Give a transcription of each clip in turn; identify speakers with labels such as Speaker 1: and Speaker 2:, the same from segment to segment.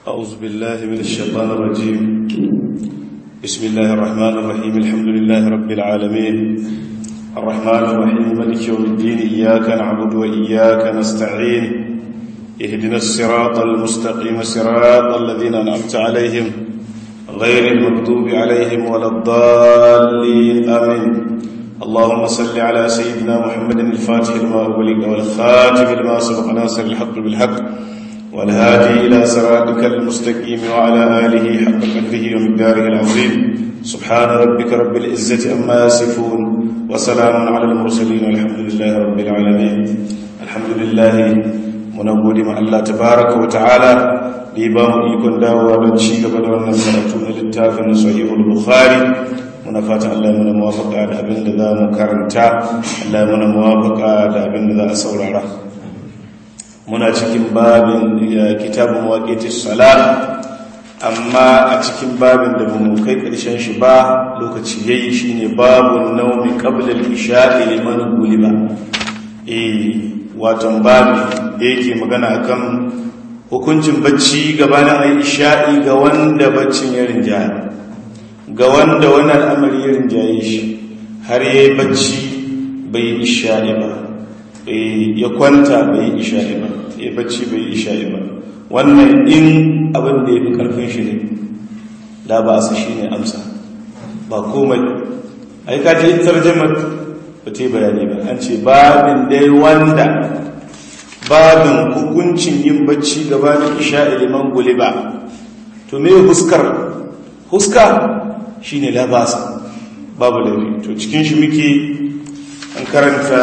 Speaker 1: أعوذ بالله من الشيطان الرجيم بسم الله الرحمن الرحيم الحمد لله رب العالمين الرحمن الرحيم ملك يوم الدين إياك نعبد وإياك نستعين اهدنا الصراط المستقيم صراط الذين أنعمت عليهم غير المكتوب عليهم ولا الضالين آمين اللهم صل على سيدنا محمد الفاتح لما أغلق والخاتم لما سبق ناصر الحق بالحق والهادي إلى صراطك المستقيم وعلى آله حق قدره ومقداره العظيم سبحان ربك رب العزة أما يصفون وسلام على المرسلين والحمد لله رب العالمين الحمد لله منود مع الله تبارك وتعالى لبام يكون دعوة بنشي قبل أن نسألتون للتافن صحيح البخاري muna fatan Allah muna muwafaka da abin da za mu karanta Allah muna muwafaka da abin da za a saurara muna cikin babin kitabun waqitis salat amma a cikin babin da mu kai karshen shi ba lokaci yayi shine babun naumi qabla al-isha'i liman guliba eh watan babi da yake magana akan hukuncin bacci gabanin ayi isha'i ga wanda baccin ya rinjaya ga wanda wani al'amari ya rinjaye shi har ya yi bacci bai yi isha'i ba ya kwanta bai yi isha'i ba ya bacci bai yi isha'i ba wannan in abin da ya fi ƙarfin shi ne da ba su shi ne amsa ba komai ai ka ce tarjamar ba ta yi bayani ba an ce babin dai wanda babin hukuncin yin bacci gabanin isha'i liman guli ba to me huskar huska shi ne labasa babu laifi to cikin shi muke an karanta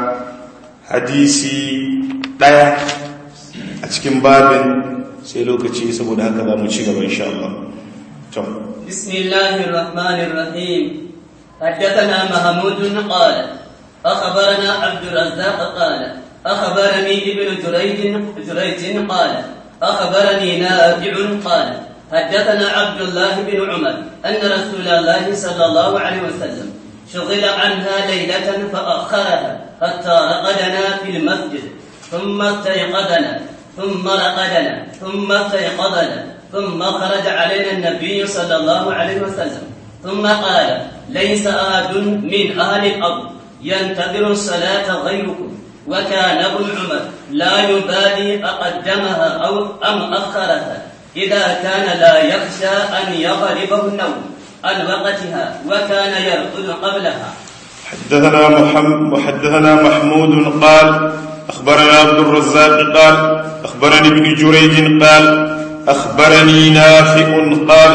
Speaker 1: hadisi ɗaya a cikin babin sai lokaci saboda haka za mu ci gaba insha Allah to
Speaker 2: bismillahir rahmanir rahim حدثنا محمود قال أخبرنا عبد الرزاق قال أخبرني ابن جريج جريج قال أخبرني نافع قال حدثنا عبد الله بن عمر أن رسول الله صلى الله عليه وسلم شغل عنها ليلة فأخرها حتى رقدنا في المسجد ثم استيقظنا ثم رقدنا ثم استيقظنا ثم خرج علينا النبي صلى الله عليه وسلم ثم قال ليس أحد من أهل الأرض ينتظر الصلاة غيركم وكان ابن عمر لا يبالي أقدمها أو أم أخرها إذا كان لا يخشى أن يغلبه النوم عن وقتها وكان يرقد قبلها
Speaker 1: حدثنا محمد حدثنا محمود قال أخبرنا عبد الرزاق قال أخبرني ابن جريج قال أخبرني نافع قال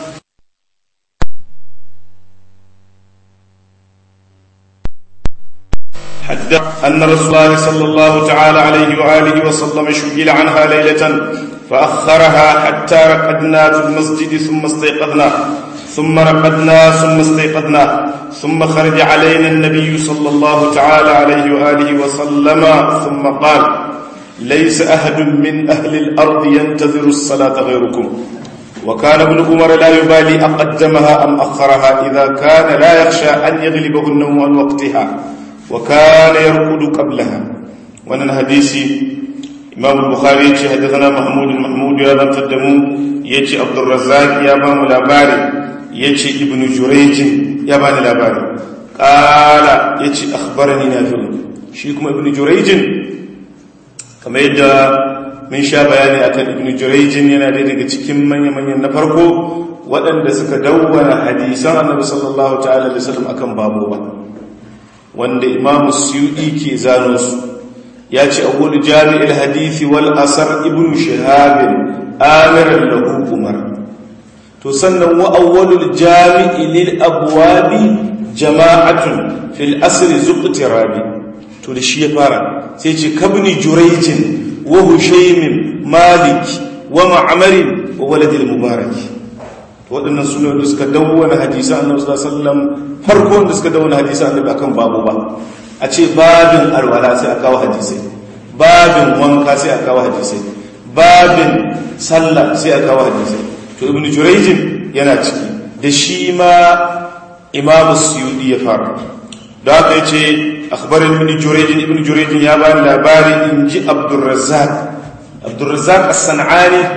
Speaker 1: حدث أن رسول الله صلى الله تعالى عليه وآله وسلم شغل عنها ليلة فأخرها حتى رقدنا في المسجد ثم استيقظنا ثم رقدنا ثم استيقظنا ثم خرج علينا النبي صلى الله تعالى عليه وآله وسلم ثم قال ليس أحد من أهل الأرض ينتظر الصلاة غيركم وكان ابن عمر لا يبالي أقدمها أم أخرها إذا كان لا يخشى أن يغلبه النوم عن وقتها وكان يرقد قبلها وانا حديثي imam al-bukhari yace hadathana mahmud mahmud ya zantar da mu yace abdur razzaq ya ba mu labari yace ibn jurayj ya ba ni labari qala yace akhbarani nafi shi kuma ibn jurayj kamar yadda mun sha bayani akan ibn jurayj yana da daga cikin manyan manyan na farko waɗanda suka dawwana hadisan annabi sallallahu ta'ala alaihi wasallam akan babu ba wanda imam suyudi ke zano su ya ce awwal jami'il hadithi wal asar ibn shihab amiran lahu umar to sannan wa awwalul jami'i lil abwabi jama'atun fil asr zuqtirabi to da shi ya fara sai ce kabni jurayjin wa hushaymin malik wa ma'mar wa waladil mubarak to waɗannan sunan da suka dawwana hadisan annabi sallallahu alaihi wasallam farko da suka dawwana hadisan annabi akan babu ba a ce babin alwala sai a kawo hadisai babin wanka sai a kawo hadisai babin sallah sai a kawo hadisai to ibnu jurayjin yana ciki da shi ma imam suyudi ya fara da haka yace akhbarin ibnu jurayjin ibnu jurayjin ya bani labari in ji abdurrazzaq abdurrazzaq as-sanani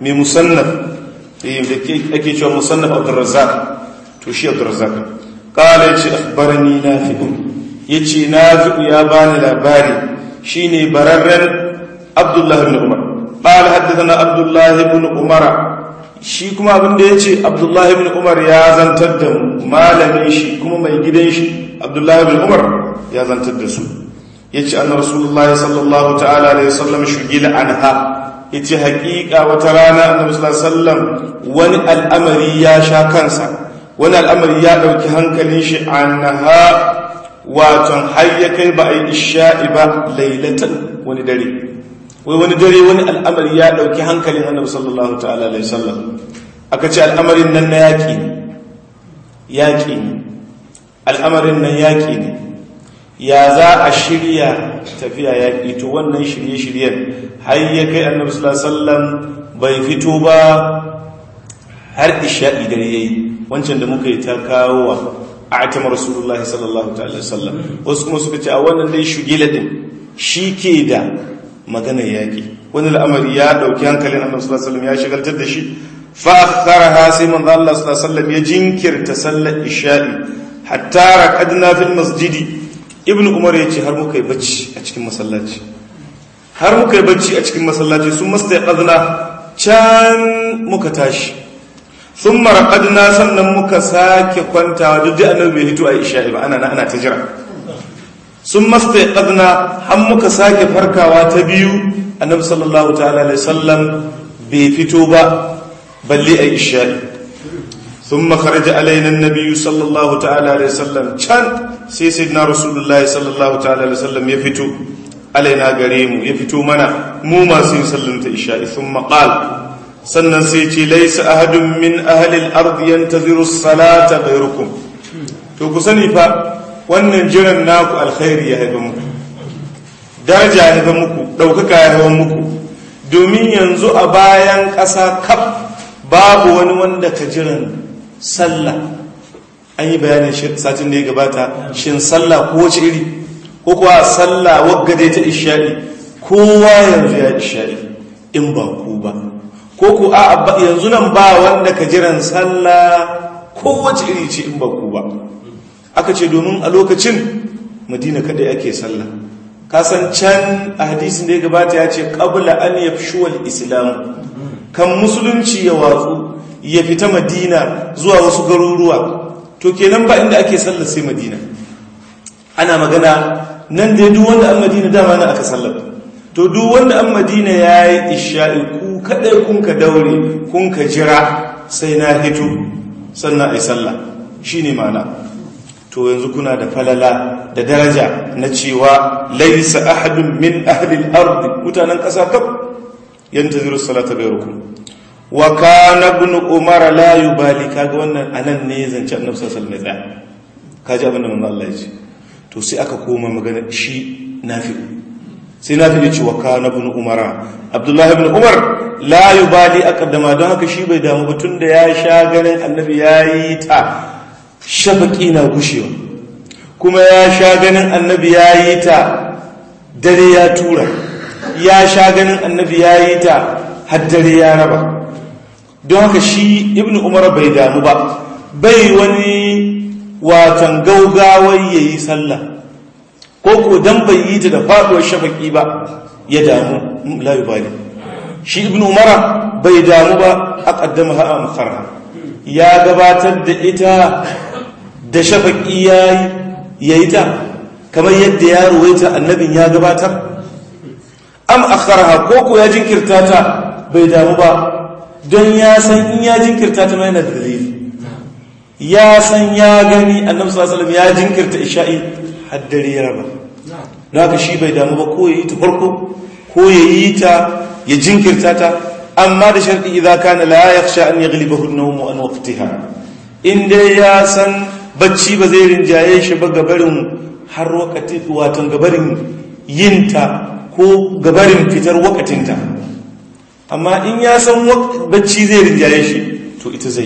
Speaker 1: mai musannaf da ake cewa musannaf abdurrazzaq to shi abdurrazzaq qala yace akhbarani nafi'u yace nafi'u ya bani labari shine bararren abdullah ibn umar qala haddathana abdullah ibn umar shi kuma abin da yace abdullah ibn umar ya zantar da malamin shi kuma mai gidan shi abdullah ibn umar ya zantar da su yace anna rasulullah sallallahu ta'ala alaihi wasallam shugila anha yace haƙiƙa wata rana annabi sallallahu alaihi wasallam wani al'amari ya sha kansa wani al'amari ya dauki hankalin shi anha waton har ya kai ba a yi isha'i ba lailatan wani dare wai wani dare wani al'amari ya dauki hankalin annabi sallallahu ta'ala alaihi wasallam aka ce al'amarin nan na yaƙi ne yaƙi ne al'amarin nan yaƙi ne ya za a shirya tafiya yaƙi to wannan shirye-shiryen har ya kai annabi sallallahu bai fito ba har isha'i dare yayi wancan da muka yi ta kawo wa a'tama rasulullah sallallahu ta'ala sallam wasu kuma suka ce a wannan dai shugila din ke da maganar yaƙi wani al'amari ya dauki hankalin annabi sallallahu alaihi ya shigaltar da shi fa akharaha sai manzo Allah sallallahu alaihi ya jinkirta sallar isha'i hatta raqadna fil masjidi ibn umar ya ce har muka yi bacci a cikin masallaci har muka yi bacci a cikin masallaci sun masta ƙazna can muka tashi sun maraƙadna sannan muka sake kwantawa duk da annabi bai hito a isha'i ba ana ana ta jira sun masta ƙazna har muka sake farkawa ta biyu annabi sallallahu ta'ala alaihi sallam bai fito ba balle a isha'i ثم خرج علينا النبي صلى الله تعالى عليه وسلم كان سي سيدنا رسول الله صلى الله تعالى عليه وسلم يفتو علينا غريم يفتو منا مو ما سي سلمت إشاء ثم قال sannan sai ce laisa ahadun min ahalil ardi yantaziru salata ghayrukum to ku sani fa wannan jiran naku alkhairi ya haifa muku daraja ya haifa muku daukaka ya haifa muku domin yanzu a bayan ƙasa kaf babu wani wanda ka jiran sallah an yi bayanin satin da ya gabata shin sallah ko wace iri ko kuwa sallah waggade ta isha'i kowa yanzu ya isha'i in ba ku ba ko ku a yanzu nan ba wanda ka jiran sallah ko wace iri ce in ba ku ba aka ce domin a lokacin madina kadai ake sallah kasan can a hadisin da ya gabata ya ce qabla an yafshuwal islam kan musulunci ya watsu ya fita madina zuwa wasu garuruwa to kenan ba inda ake sallar sai madina ana magana nan da duk wanda an madina dama na aka sallar to duk wanda an madina ya yi isha'i ku kadai kun ka daure kun ka jira sai na hito sannan a yi sallah shi ne mana to yanzu kuna da falala da daraja na cewa laisa ahadun min ahlil ardi mutanen ƙasa kaf yantaziru salata gairukum wa kana ibn umar la yubali kaga wannan anan ne zance annabi sallallahu alaihi wasallam kaji abin da manzo Allah ya ce to sai aka koma magana shi nafi'u sai nafi'u ya ce wa kana ibn umar abdullah ibn umar la yubali aqdama don haka shi bai damu ba tunda ya sha ganin annabi yayi ta shafaqi na gushewa kuma ya sha ganin annabi yayi ta dare ya tura ya sha ganin annabi yayi ta har dare ya raba don haka shi ibn umar bai damu ba bai wani watan gaugawar ya yi sallah ko ko dan bai yi ta da faɗuwar shafaki ba ya damu layu bali shi ibn umar bai damu ba a ƙaddama ha'a makarha ya gabatar da ita da shafaki ya yi ta kamar yadda ya ruwaita annabin ya gabatar am akharha ko ko ya jinkirta ta bai damu ba don ya san in ya jinkirta ta yana da dalili ya san ya gani annabi sallallahu alaihi ya jinkirta isha'i haddare ya raba don haka shi bai damu ba ko ya yi ta farko ko ya yi ta ya jinkirta ta amma da sharɗi idza kana la yakhsha an yaghlibahu an-nawm an waqtiha in dai ya san bacci ba zai rinjaye shi ba gabarin har wakati watan gabarin yinta ko gabarin fitar wakatinta amma in ya san bacci zai rinjaye shi to ita zai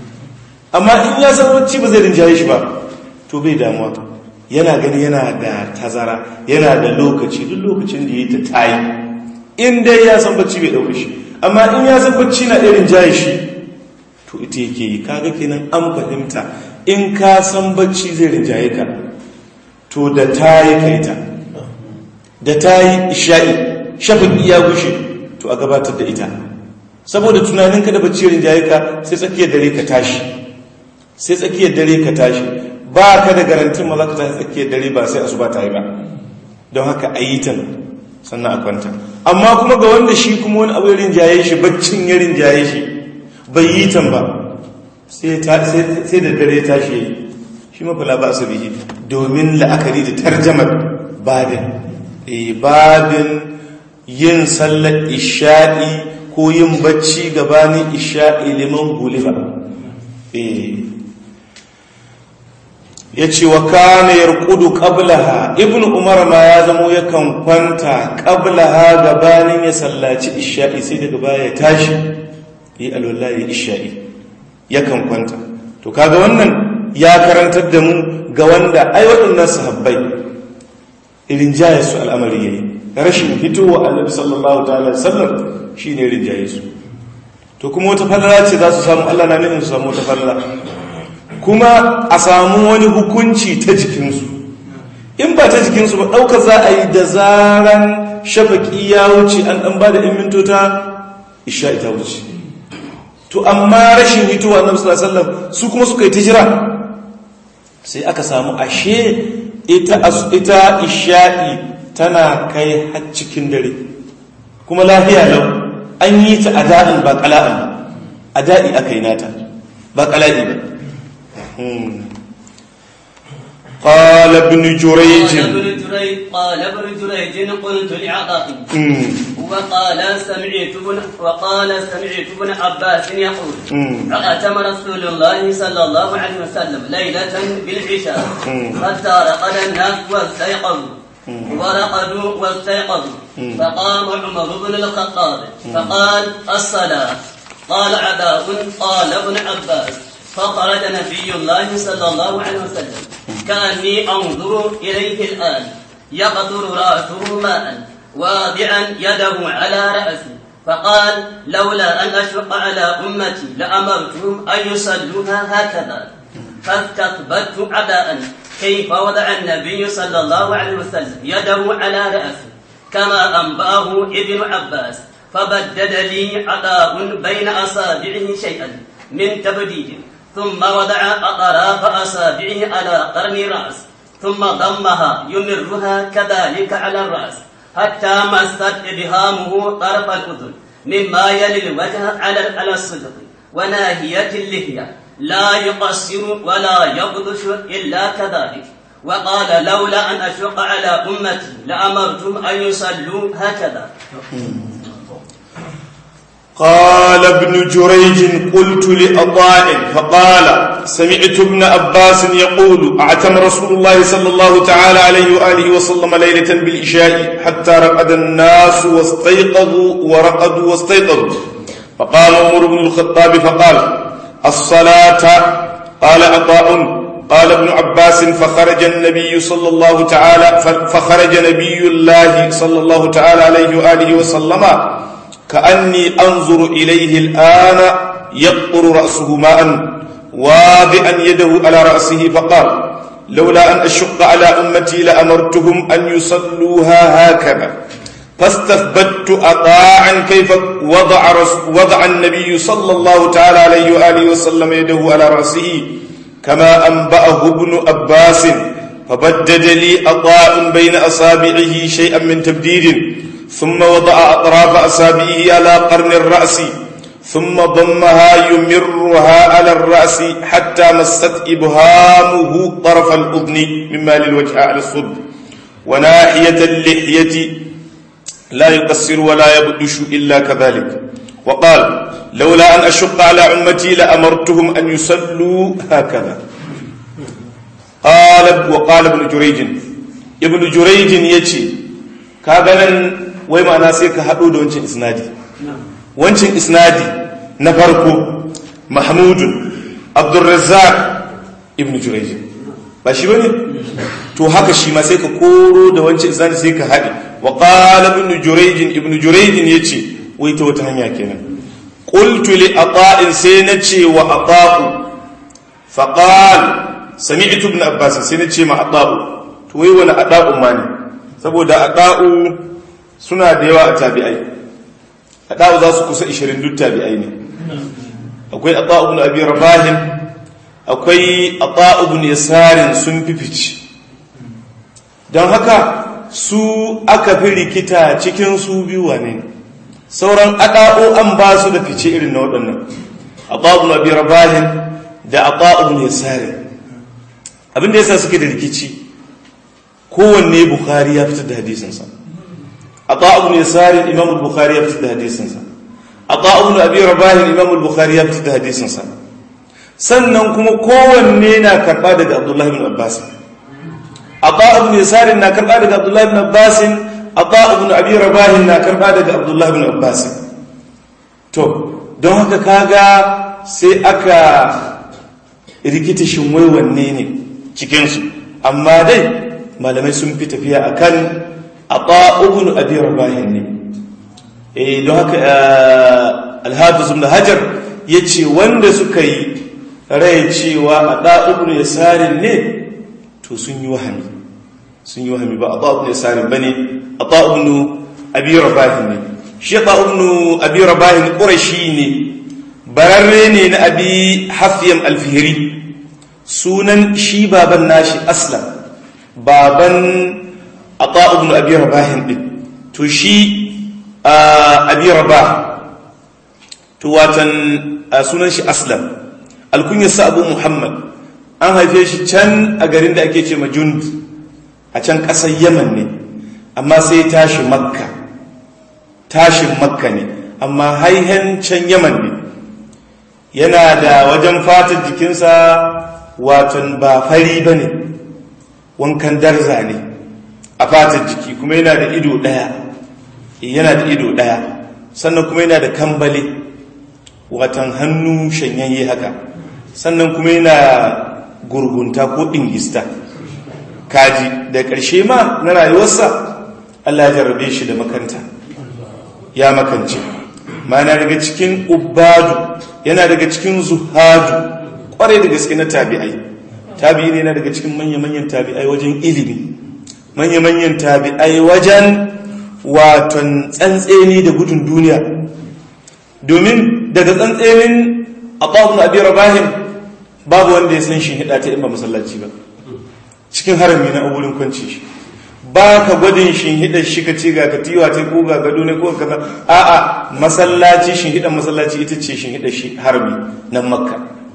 Speaker 1: amma in ya san bacci ba zai rinjaye shi ba to bai damuwa yana gani yana da tazara yana da lokaci duk lokacin da ya ta tayi in dai ya san bacci bai dauke shi amma in ya san bacci na irin jaye shi to ita yake yi kaga kenan an fahimta in ka san bacci zai rinjaye ka to da ta yi kaita da ta yi isha'i shafin iya gushe to a gabatar da ita saboda tunanin ka da bacci rinjaye ka sai tsakiyar dare ka tashi sai tsakiyar dare ka tashi ba ka da garantin ma za ka tashi tsakiyar dare ba sai asuba ta yi ba don haka a yi ta sannan a kwanta amma kuma ga wanda shi kuma wani abu ya rinjaye shi baccin ya rinjaye shi bai yi tan ba sai da dare tashi ya yi shi mafala ba su bihi domin la'akari da tarjamar babin babin yin sallar isha'i ko yin bacci gabanin isha'i liman guliba ya ce wa kana yarkudu qablaha ibn umar ma ya zamo yakan kwanta qablaha gabanin ya sallaci isha'i sai daga baya ya tashi yi alwallahi isha'i yakan kwanta to kaga wannan ya karantar da mu ga wanda ai waɗannan sahabbai irin jaye su al'amari yayi rashin fitowa annabi sallallahu ta'ala sallam shine irin jaye su to kuma wata falala ce za su samu Allah na nufin su samu wata falala kuma a samu wani hukunci ta jikinsu in ba ta jikinsu ba ɗauka za a yi da zaran shafaki ya wuce an ɗan ba da in mintota isha ita wuce to amma rashin hitowa na musulun su kuma suka yi ta jira sai aka samu ashe ita isha'i tana kai har cikin dare kuma lafiya lau an yi ta a da'in ba kala'in a da'i aka yi nata ba kala'i ba قال ابن جريج
Speaker 2: قال ابن جريج قال ابن جريج قلت لعطاء وقال سمعت ابن وقال سمعت ابن عباس يقول أتم رسول الله صلى الله عليه وسلم ليلة بالعشاء حتى رقد الناس واستيقظوا ورقدوا واستيقظوا فقام عمر بن الخطاب فقال الصلاة قال عداء قال ابن عباس فخرج نبي الله صلى الله عليه وسلم كأني أنظر إليه الآن يقطر رأسه ماء واضعا يده على رأسه فقال لولا أن أشق على أمتي لأمرتهم أن يصلوها هكذا فاستثبت عداء كيف وضع النبي صلى الله عليه وسلم يده على رأسه كما أنبأه ابن عباس فبدد لي عطاء بين أصابعه شيئا من تبديد ثم وضع أطراف أصابعه على قرن رأس ثم ضمها يمرها كذلك على الرأس حتى مست إبهامه طرف الأذن مما يلي الوجه على على الصدق وناهية اللحية لا يقصر ولا يبطش إلا كذلك وقال لولا أن أشق على أمتي لأمرتم أن يصلوا هكذا
Speaker 1: قال ابن جريج قلت لأضاء فقال سمعت ابن عباس يقول أعتم رسول الله صلى الله تعالى عليه وآله وسلم ليلة بالإشاء حتى رقد الناس واستيقظوا ورقدوا واستيقظوا فقال عمر بن الخطاب فقال الصلاة قال عطاء قال ابن عباس فخرج النبي صلى الله تعالى فخرج نبي الله صلى الله تعالى عليه وآله وسلم كأني أنظر إليه الآن يقطر رأسه ماء واضعا يده على رأسه فقال لولا أن أشق على أمتي لأمرتهم أن يصلوها هكذا فاستثبت أطاعا كيف وضع, وضع النبي صلى الله تعالى عليه وآله وسلم يده على رأسه كما أنبأه ابن أباس فبدد لي أطاء بين أصابعه شيئا من تبديد ثم وضع أطراف أصابعه على قرن الرأس ثم ضمها يمرها على الرأس حتى مست إبهامه طرف الأذن مما للوجه على الصد وناحية اللحية لا يقصر ولا يبدش إلا كذلك وقال لولا أن أشق على أمتي لأمرتهم أن يصلوا هكذا قال وقال ابن جريج ابن جريج يجي كابلا wai ma'ana sai ka haɗo da wancan isnadi wancan isnadi na farko mahmudun abdurrazzaq ibn jurayj ba shi bane to haka shi ma sai ka koro da wancan isnadi sai ka haɗe wa qala ibn jurayj ibn jurayj yace wai ta wata hanya kenan qultu li ata'in sai na ce wa ata'u faqal sami'tu ibn abbas sai na ce ma ata'u to wai wani ata'u ma ne saboda ata'u suna da yawa a tabi'ai ata'u za su kusa 20 duk tabi'ai ne akwai ata'u ibn abi rabahin akwai ata'u ibn yasarin sun fifici don haka su aka fi rikita cikin su biyu wane sauran ada'o an ba su da fice irin na waɗannan ata'u abi rabahin da ata'u ne sare abinda yasa suke da rikici kowanne bukhari ya fitar da hadisinsa ata'u ne sare imam bukhari ya fitar da hadisinsa ata'u abi rabahin imam bukhari ya fitar da hadisinsa sannan kuma kowanne na karɓa daga abdullahi bin abbas Aba ibn Yasar na karba daga Abdullah ibn Abbas, Aba ibn Abi Rabah na karba daga Abdullah ibn Abbas. To, don haka kaga sai aka rikita shin wai wanne ne cikin su. Amma dai malamai sun fi tafiya akan Aba ibn Abi Rabah ne. Eh don haka Al-Hafiz ibn Hajar yace wanda suka yi rai cewa Aba ibn Yasar ne to sun yi wahami sun yi wahami ba a ta'ubnu yasarin ba ne a ta'ubnu abi rabahin ne shi ta'ubnu abi rabahin ƙurashi ne bararre ne na abi hafiyan alfihiri sunan shi baban nashi aslam baban a ta'ubnu abi rabahin ɗin to shi abi rabah to watan sunan shi aslam alkunyarsa abu muhammad an haife shi can a garin da ake ce majund a can ƙasar yaman ne amma sai tashi makka tashin makka ne amma haihen can yaman ne yana da wajen fatar jikinsa watan ba fari ba ne wankan darza ne a fatar jiki kuma yana da ido ɗaya yana da ido ɗaya sannan kuma yana da kambale watan hannu shanyayye haka sannan kuma yana gurgunta ko ɗingista kaji da ƙarshe ma na rayuwarsa Allah ya jarrabe shi da makanta ya makance mana daga cikin ubadu yana daga cikin zuhadu ƙwarai da gaske na tabi'ai tabi'i ne na daga cikin manya-manyan tabi'ai wajen ilimi manya-manyan tabi'ai wajen waton tsantseni da gudun duniya domin daga tsantsenin a ƙwabin abin rabahin babu wanda ya san shi hida ta in ba masallaci ba cikin harami na wurin kwanci shi ba ka gwadin shi hida shi ka ce ga katiwa ta ko ga gado ne ko kaza a'a masallaci shi hidan masallaci ita ce shi hida shi harami nan makka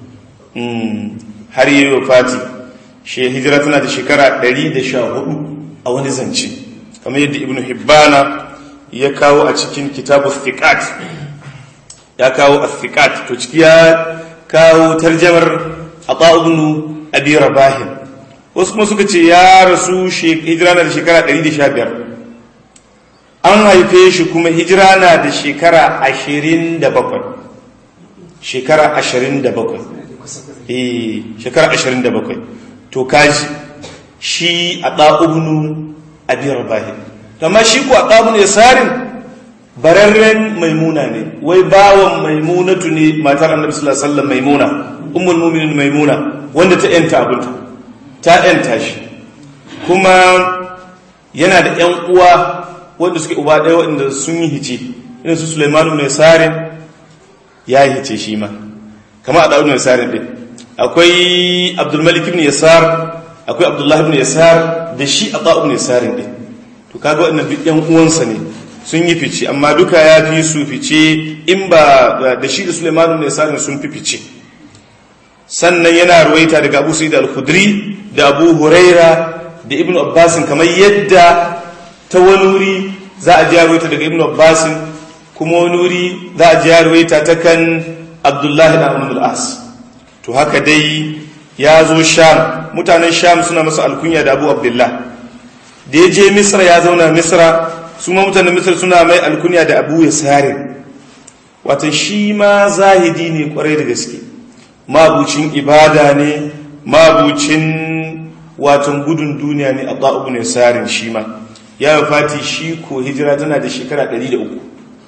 Speaker 1: har yi wa fati shi hijira tana da shekara 114 a wani zance kamar yadda ibnu hibbana ya kawo a cikin kitabu thiqat ya kawo athiqat to ciki ya kawo tarjamar ata ibn abi rabah wasu kuma suka ce ya rasu hijira na da shekara 115 an haife shi kuma hijira na da shekara 27 shekara 27 eh shekara 27 to kaji shi ata ibn abi rabah amma shi ko ata ibn yasarin bararren maimuna ne wai bawan maimunatu ne matar annabi sallallahu alaihi wasallam maimuna ummul mu'minin maimuna wanda ta yanta abinta ta yanta shi kuma yana da ƴan uwa wanda suke uba ɗaya wanda sun yi hice irin su Sulaiman ibn Yasarin ya yi hice shi ma kamar a Dawud ibn Yasarin din akwai Abdul Malik ibn Yasar akwai Abdullah ibn Yasar da shi a Dawud ibn Yasarin din to kaga wannan duk ƴan uwansa ne sun yi fice amma duka ya fi su fice in ba da shi da Sulaiman ibn Yasarin sun fi fice sannan yana ruwaita daga Abu Sa'id al-Khudri da Abu Huraira da Ibn Abbas kamar yadda ta wani wuri za a ji ruwaita daga Ibn Abbas kuma wani wuri za a ji ruwaita ta kan Abdullahi da Amr al-As to haka dai ya zo Sham mutanen Sham suna masa alkunya da Abu Abdullah da ya je Misra ya zauna Misra su ma mutanen Misra suna mai alkunya da Abu Yasarin wata shi ma zahidi ne kwarai da gaske mabucin ibada ne mabucin watan gudun duniya ne a ta'ubu ne sarin shi ma ya fati shi ko hijira tana da shekara 103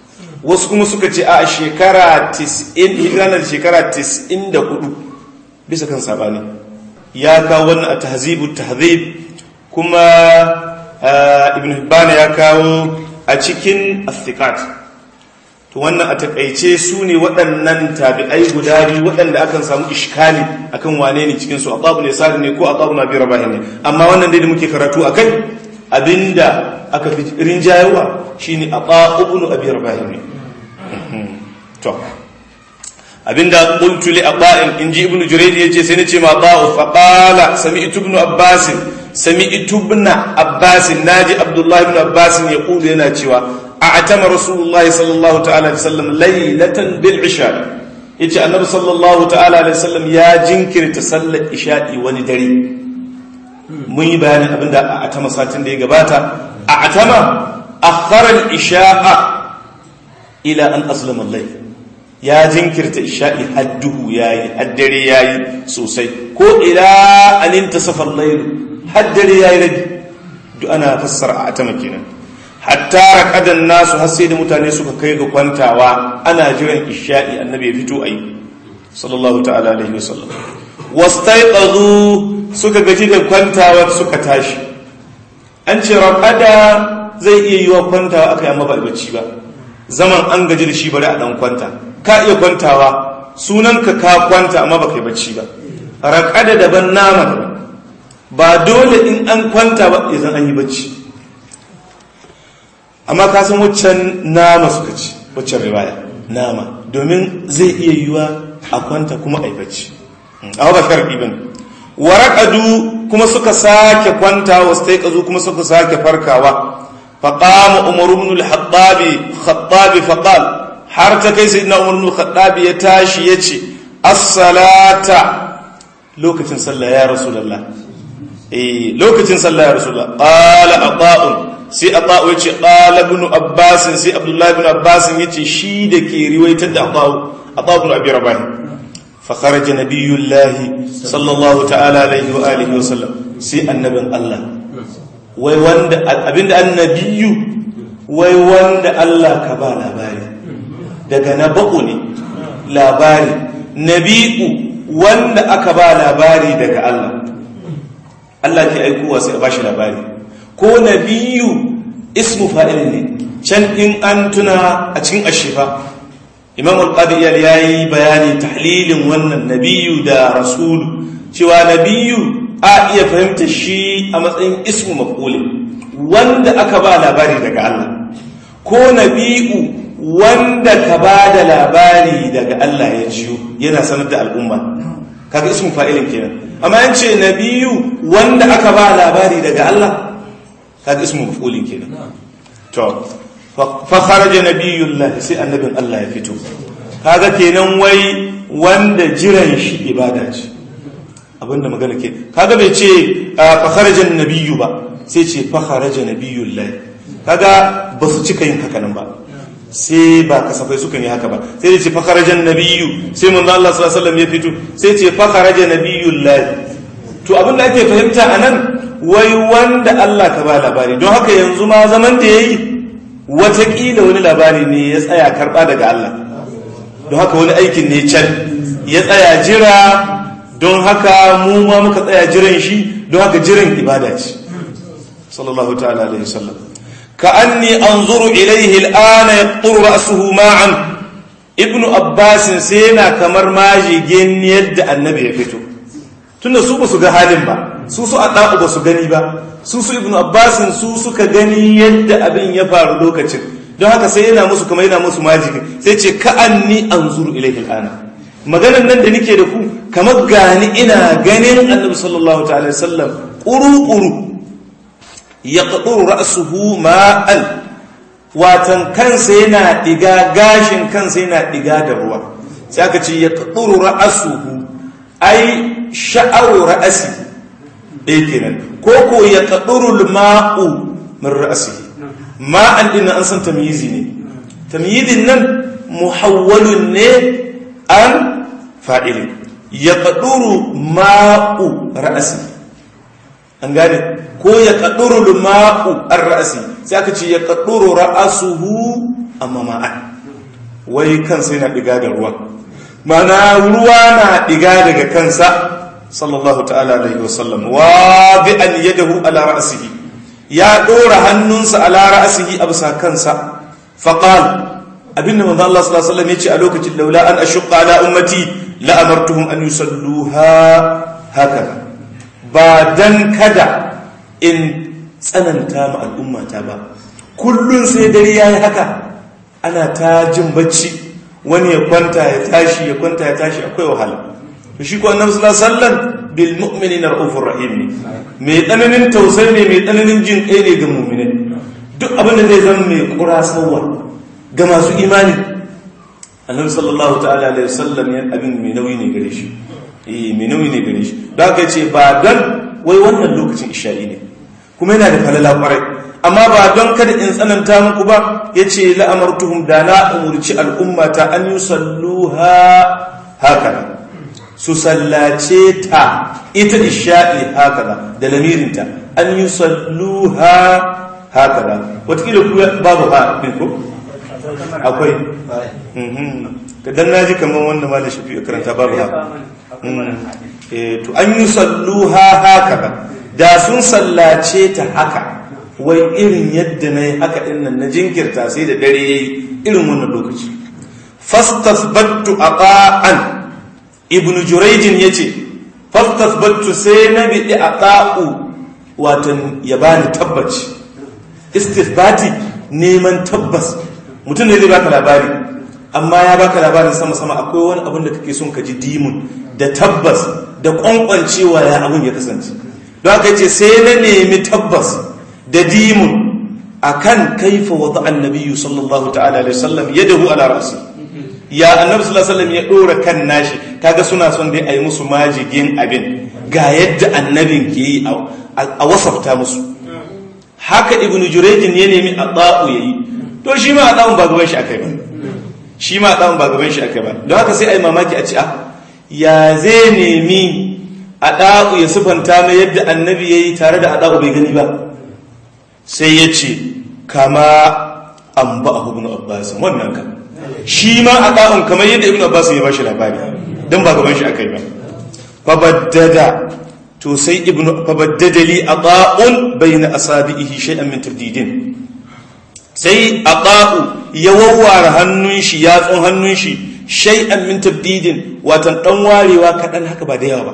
Speaker 1: wasu kuma suka ce a shekara 90 hijiranar shekara 94 bisa kan sabani ya kawo wannan a tahzibu tahzib kuma ibn hibban ya kawo a cikin athiqat to wannan a takaice su ne waɗannan tabi'ai guda biyu waɗanda akan samu ishkali akan wane ne cikin su aqabu ne sari ne ko aqabu na bi rabahin ne amma wannan dai da muke karatu akai abinda aka fi rinjayewa shine aqabu ibn abi rabahin ne to abinda qultu li aqa'in inji ibn jurayd yace sai nace ma qa'u fa qala sami'tu ibn abbas sami'tu ibn abbas naji abdullah ibn abbas yaqulu yana cewa a'tama rasulullahi sallallahu ta'ala alaihi wasallam laylatan bil isha yace annabi sallallahu ta'ala alaihi wasallam ya jinkirta sallar isha'i wani dare mun yi bayanin abinda a'tama satin da ya gabata a'tama akhara al isha'a ila an aslama al-layl ya jinkirta isha'i hadduhu yayi haddare yayi sosai ko ila an intasafa al-layl haddare yayi rabi duk ana fassara a'tama kenan hatta raqadan nasu har sai da mutane suka kai ga kwantawa ana jiran isha'i annabi ya fito ayi sallallahu ta'ala alaihi wasallam wastaiqazu suka gaji da kwantawa suka tashi an ce raqada zai iya yiwa kwantawa akai amma ba bacci ba zaman an gaji da shi bari a dan kwanta ka iya kwantawa sunanka ka kwanta amma ba kai bacci ba raqada daban nama daban ba dole in an kwanta ba idan an yi bacci amma ka san waccan nama suka ci waccan riwaya nama domin zai iya yiwa a kwanta kuma a yi bacci a ba sharɗi ba waraƙadu kuma suka sake kwanta wasu taikazu kuma suka sake farkawa faƙama umar ibn al-hattabi khattabi faqal har ta kai sayyidina umar ibn al-hattabi ya tashi yace as-salata lokacin sallah ya rasulullah eh lokacin sallah ya rasulullah qala ata'un sai ata'u ya ce ibn abbasin sai abdullahi ibn abbasin ya ce shi da ke riwaitar da ata'u ata'u ibn abi rabah fa kharaja nabiyullahi sallallahu ta'ala alaihi wa alihi wa sallam sai annabin Allah wai wanda abinda annabiyu wai wanda Allah ka ba labari daga naba'u ne labari nabi'u wanda aka ba labari daga Allah Allah ke aikowa sai a bashi labari ko nabiyu ismu fa'il ne can in an tuna a cikin ashifa imam al-qadiyar ya yi bayani tahlilin wannan nabiyu da rasulu cewa nabiyu a iya fahimta shi a matsayin ismu maf'ulin wanda aka ba labari daga Allah ko nabiyu wanda ka ba da labari daga Allah ya jiyo yana sanar da al'umma kaga ismu fa'ilin kenan amma yance nabiyu wanda aka ba labari daga Allah kaga ismu maf'ulin kenan to fa kharaja nabiyullah sai annabin Allah ya fito kaga kenan wai wanda jiran shi ibada ce abinda magana ke kaga bai ce fa kharaja nabiyyu ba sai ce fa kharaja nabiyullah kaga ba su cika yin haka nan ba sai ba kasafai suka yi haka ba sai ce fa kharaja nabiyyu sai manzo Allah sallallahu alaihi wasallam ya fito sai ce fa kharaja nabiyullah to abinda ake fahimta anan wai wanda Allah ka ba labari don haka yanzu ma zaman da ya yi watakila wani labari ne ya tsaya karɓa daga Allah don haka wani aikin ne can ya tsaya jira don haka mu ma muka tsaya jiran shi don haka jiran ibada ce sallallahu ta'ala alaihi wasallam ka anni anzuru ilaihi al'ana yaqturu ra'suhu ma'an ibnu abbas sai yana kamar majigen yadda annabi ya fito tunda su ba su ga halin ba su su a ɗa'u ba su gani ba su su ibn abbasin su suka gani yadda abin ya faru lokacin don haka sai yana musu kamar yana musu majiki sai ce ka'anni an zuru ilaihi al'ana maganan nan da nike da ku kamar gani ina ganin annabi sallallahu ta'ala sallam ƙuru-ƙuru ya ƙaɗuru ra'asuhu ma'an watan kansa yana ɗiga gashin kansa yana ɗiga da ruwa sai aka ce ya ƙaɗuru ra'asuhu ai sha'aru ra'asi ɗaya kenan ko ko ya kaɗurul ma'u min ra'asi ma'an ɗin an san tamyizi ne tamyizin nan muhawwalun ne an fa'ili ya kaɗuru ma'u ra'asi an gane ko ya kaɗurul ma'u an ra'asi sai aka ce ya kaɗuru ra'asuhu amma ma'an wai kansa yana diga da ruwa mana ruwa na diga daga kansa sallallahu ta'ala alaihi wasallam wa bi an yadahu ala ra'sihi ya dora hannunsa ala ra'sihi a bisa kansa faqal abinda manzo Allah sallallahu alaihi wasallam yace a lokacin laula an ashqa ala ummati la amartuhum an yusalluha haka ba dan kada in tsananta ma al'ummata ba kullun sai dare yayi haka ana ta jin bacci wani ya kwanta ya tashi ya kwanta ya tashi akwai wahala to shi ko annabi sallallahu alaihi wasallam bil mu'minina raufur rahim ne mai tsananin tausayi ne mai tsananin jin kai ne ga mu'minai duk abin da zai zama mai kurasawa ga masu imani annabi sallallahu ta'ala alaihi wasallam ya abin mai nauyi ne gare shi eh mai nauyi ne gare shi da aka ce ba dan wai wannan lokacin isha'i ne kuma yana da falala kwarai amma ba don kada in tsananta muku ba yace la amartuhum da na umurci al'ummata an yusalluha haka su sallace ta ita isha'i haka da lamirinta an yusalluha haka wataƙila ku babu ha ko akwai dan naji kamar wanda ma da shafi karanta babu ha to an yi salluha haka da sun sallace ta haka wai irin yadda na yi haka dinnan na jinkirta sai da dare ya yi irin wannan lokaci fastasbattu a ƙa'an ibn jurejin ya ce fastasbattu sai na biɗi a ƙa'u watan ya bani tabbaci istisbati neman tabbas mutum ne zai baka labari amma ya baka labarin sama-sama akwai wani abin da kake son ka ji dimun da tabbas da kwankwancewa ya abin ya kasance don haka ce sai na nemi tabbas da dimun akan kaifa wata annabiyu sallallahu ta'ala alaihi wasallam ya dahu ala rasi ya annabi sallallahu alaihi wasallam ya dora kan nashi kaga suna son dai ayi musu majigin abin ga yadda annabin ke yi a wasafta musu haka ibnu jurejin ya nemi a yayi to shi ma a ɗan ba gaban shi akai ba shi ma a ɗan ba gaban shi akai ba don haka sai a yi mamaki a ci a ya zai nemi a ɗa'u ya sufanta mai yadda annabi ya yi tare da a ɗa'u bai gani ba sai ya ce kama an ba a hubin abbasin wannan ka shi ma a ɗa'un kamar yadda ibn abbasin ya ba shi labari don ba gaban shi akai ba fabaddada to sai ibn fabaddada li a ɗa'un bai na asabi'ihi shay'an min tabdidin sai a ɗa'u ya wawware hannun shi yatsun hannun shi shay'an min tabdidin watan ɗan warewa kaɗan haka ba da yawa ba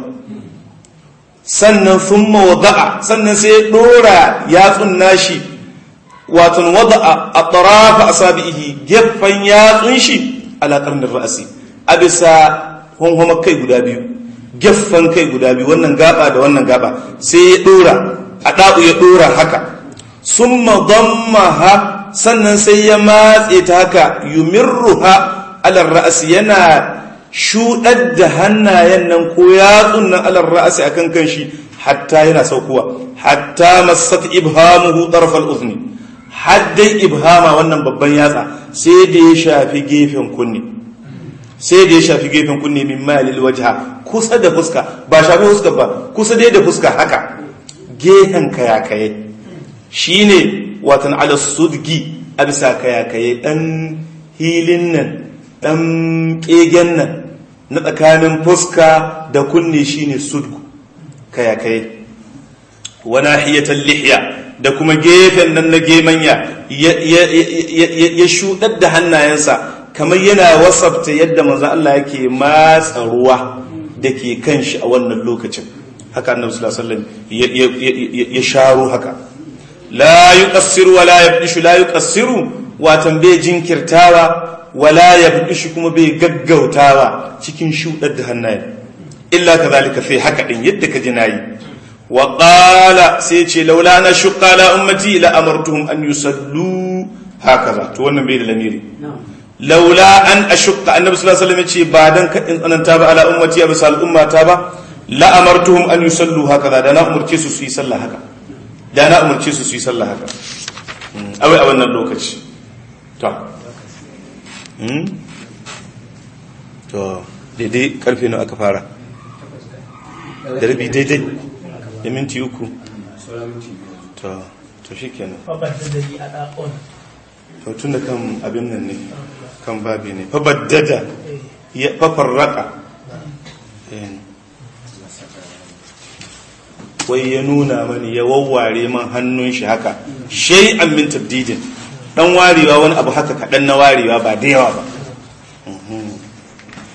Speaker 1: sannan sun mawada'a sannan sai ya ɗora yatsun nashi watan wada'a a ɗarafa a sabi'ihi gefen yatsun shi alaƙar da ra'asi a bisa hunhumar kai guda biyu gefen kai guda biyu wannan gaba da wannan gaba sai ya ɗora a ɗa'u ya ɗora haka sun madammaha sannan sai ya matse ta haka yumirruha alar ra'asi yana shuɗar da hannayen nan ko yatsun nan alar ra'asi akan kan shi hatta yana saukowa hatta masat ibhamuhu tarfal uzni haddai ibhama wannan babban yatsa sai da ya shafi gefen kunne sai da ya shafi gefen kunne min malil wajha kusa da fuska ba shafi fuska ba kusa dai da fuska haka gehen kayakaye shine watan ala sudgi a bisa kayakaye dan hilin nan dan kegen nan na tsakanin fuska da kunne shine sudgu kayakaye wa nahiyatan lihya da kuma gefen nan na gemanya ya shudar da hannayensa kamar yana wasafta yadda manzo Allah yake matsa ruwa da ke kan shi a wannan lokacin haka annabi sallallahu alaihi wasallam ya sharo haka la yuqassiru wa la yabdishu la yuqassiru watan bai jinkirtawa wala yabdishu kuma bai gaggautawa cikin shudar da hannaye illa kadhalika fi haka din yadda ka ji nayi wa qala sai ce laula na shuqqa la ummati la amartuhum an yusallu hakaza to wannan bai da lamiri laula an ashqa annabi sallallahu alaihi wasallam ce ba dan kadin tsananta ba ala ummati ya bisa al'ummata ba la amartuhum an yusallu hakaza da na umurce su su yi sallah haka da na umurce su su yi sallah haka awai a wannan lokaci to to daidai karfe nawa aka fara da rabi daidai da minti uku to to shikenan to tun da kan abin nan ne kan babi ne fabaddada ya fafarraka wai ya nuna mani ya wawware man hannun shi haka shay'an min tabdidin dan warewa wani abu haka kaɗan na warewa ba da yawa ba